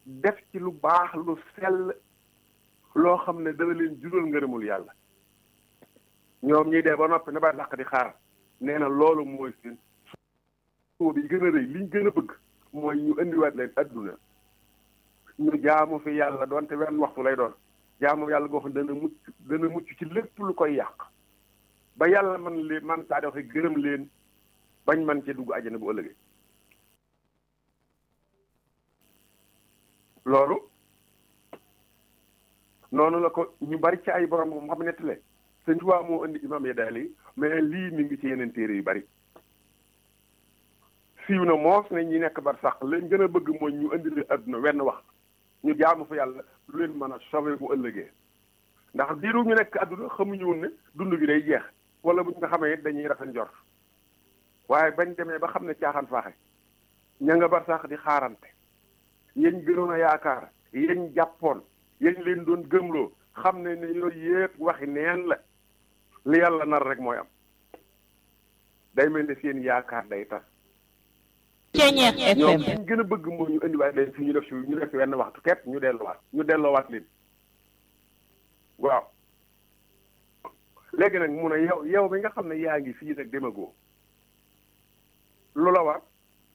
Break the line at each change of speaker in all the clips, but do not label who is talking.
def ci lu baax lu sell loo xam ne dana leen jural ngërëmul yàlla ñoom ñiy dee ba noppi na ba dàq di xaar nee na loolu mooy seen soo bi gën a rëy liñ gën a bëgg mooy ñu indiwaat leen adduna ñu jaamu fi yàlla doonte wenn waxtu lay doon jaamu yàlla goo xam ne dana mucc dana mucc ci lépp lu koy yàq ba yàlla man leen man saa waxe gërëm leen bañ man ci dugg àjjana bu ëllëgee loolu noonu la ko ñu bari ci ay borom moom xam nettale sëñ Tuubaa moo indi imam ya daal yi mais lii mi ngi ci yeneen téere yu bari siiw na moos ne ñi nekk bar sax leen gën a bëgg mooy ñu indi leen adduna wenn wax ñu jaamu fa yàlla lu leen mën a sauver bu ëllëgee ndax diiru ñu nekk adduna xamuñu woon ne dund gi day jeex wala bu ñu nga xamee dañuy rafet njort waaye bañ demee ba xam ne caaxaan faaxe ña nga bar sax di xaarante yéen gënoon a yaakaar yéen jàppoon yéen leen doon gëmloo xam ne ne yooyu yëpp waxi neen la li yàlla nar rek mooy am day mel ne seen yaakaar day tas
Ceñeex
ñoom
FM
liñ gën a bëgg mooy ñu indiwaat leen fi ñu def si ñu def si wenn waxtu képp ñu delloowaat ñu delloowaat leen waaw léegi nag mu ne yow yow mi nga xam ne yaa ngi fii nag demagoo lu la war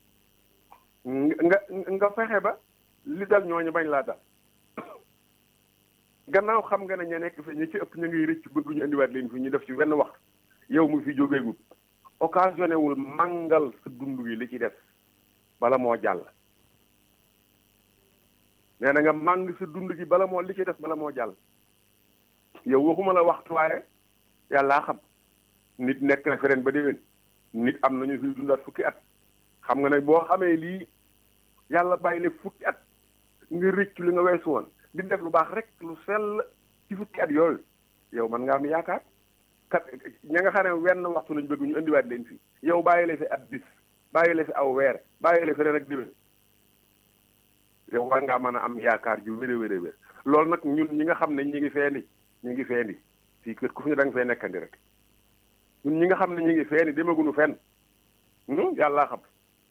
nga nga fexe ba li dal ñooñu bañ laa dal gannaaw xam nga ne ña nekk fi ñi ci ëpp ñu ngi rëcc bëgg ñu indiwaat leen fi ñu def ci wenn waxtu yow mu fi jógeegul occasionné wul màngal sa dund gi li ci def bala moo jàll nee na nga màng sa dund gi bala moo li ci def bala moo jàll yow waxuma la waxtu waaye yàllaa xam nit nekk na fi ren ba déwén nit am nañu fi dundaat fukki at xam nga ne boo xamee lii yàlla bàyyi le fukki at nga rëcc li nga weesu woon di def lu baax rek lu sell ci fukki at yooyu yow man nga am yaakaar kat ña nga xam ne wenn waxtu lañ bëgg ñu indiwaat leen fii yow bàyyi la fi ab bis bàyyi la fi aw weer bàyyi la fi ren ak déwén yow war ngaa mën a am yaakaar ju wér a wér a wér loolu nag ñun ñi nga xam ne ñi ngi feeni ñi ngi feeni fii kër ku fi ñu da nga fee nekkandi rek ñun ñi nga xam ne ñi ngi feeni demaguñu fenn yàllaa xam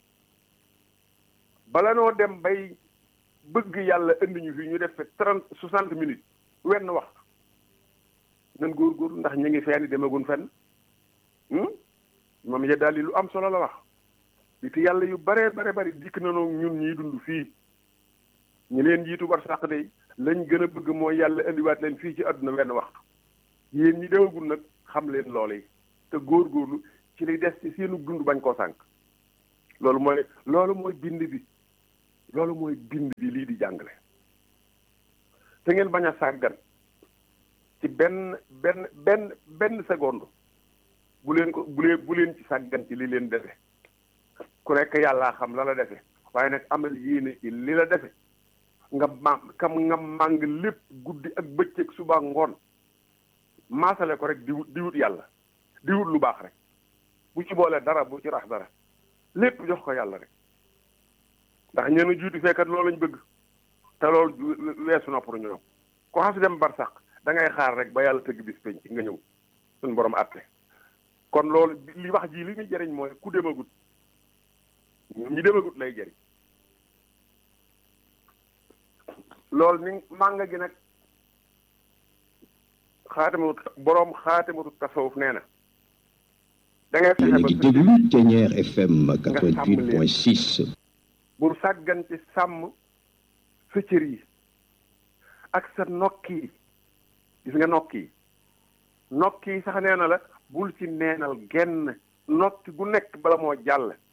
bala noo dem bay bëgg yàlla indi ñu fii ñu def fi trente soixante minutes wenn waxtu nan góorgóorlu ndax ñu ngi feeni demagun fenn moom ya daal li lu am solo la wax li te yàlla yu bare bare bari dikk nanoo ñun ñiy dund fii ñu leen jiitu bar sàq de lañ gën a bëgg mooy yàlla indiwaat leen fii ci àdduna wenn waxtu yéen ñi demagul nag xam leen loolu yi te góorgóorlu ci li des ci seenu dund bañ koo sànq loolu mooy loolu mooy bind bi loolu mooy bind bi lii di jàngale te ngeen bañ a sàggan ci benn benn benn benn seconde bu leen ko bu leen bu leen ci sàggan ci li leen defe ku nekk yàllaa xam la la defe waaye nag amal yéene ci li la defe nga ma kam nga màng lépp guddi ak bëccëg suba ngoon maasale ko rek di wut di wut yàlla di wut lu baax rek bu ci boole dara bu ci rax dara lépp jox ko yàlla rek ndax ñeenu juuti fekkat loolu lañ bëgg te loolu weesu na pour ñoom ko xas dem bar sax da ngay xaar rek ba yàlla tëgg bis penc nga ñëw suñ borom àtte kon loolu li wax ji li muy jëriñ mooy ku demagut ñi demagut lay jëriñ loolu ni mànga gi nag xaatimatu boroom xaatimatu tasawuf nee na da ngay
yéen a
fexe ba
ngi déglu Thiéniere FM 88.6
bul sàggan ci sàmm sa cër yi ak sa nokk yi gis nga nokk yi nokk yi sax nee na la bul ci neenal genn nokki gu nekk bala moo jàll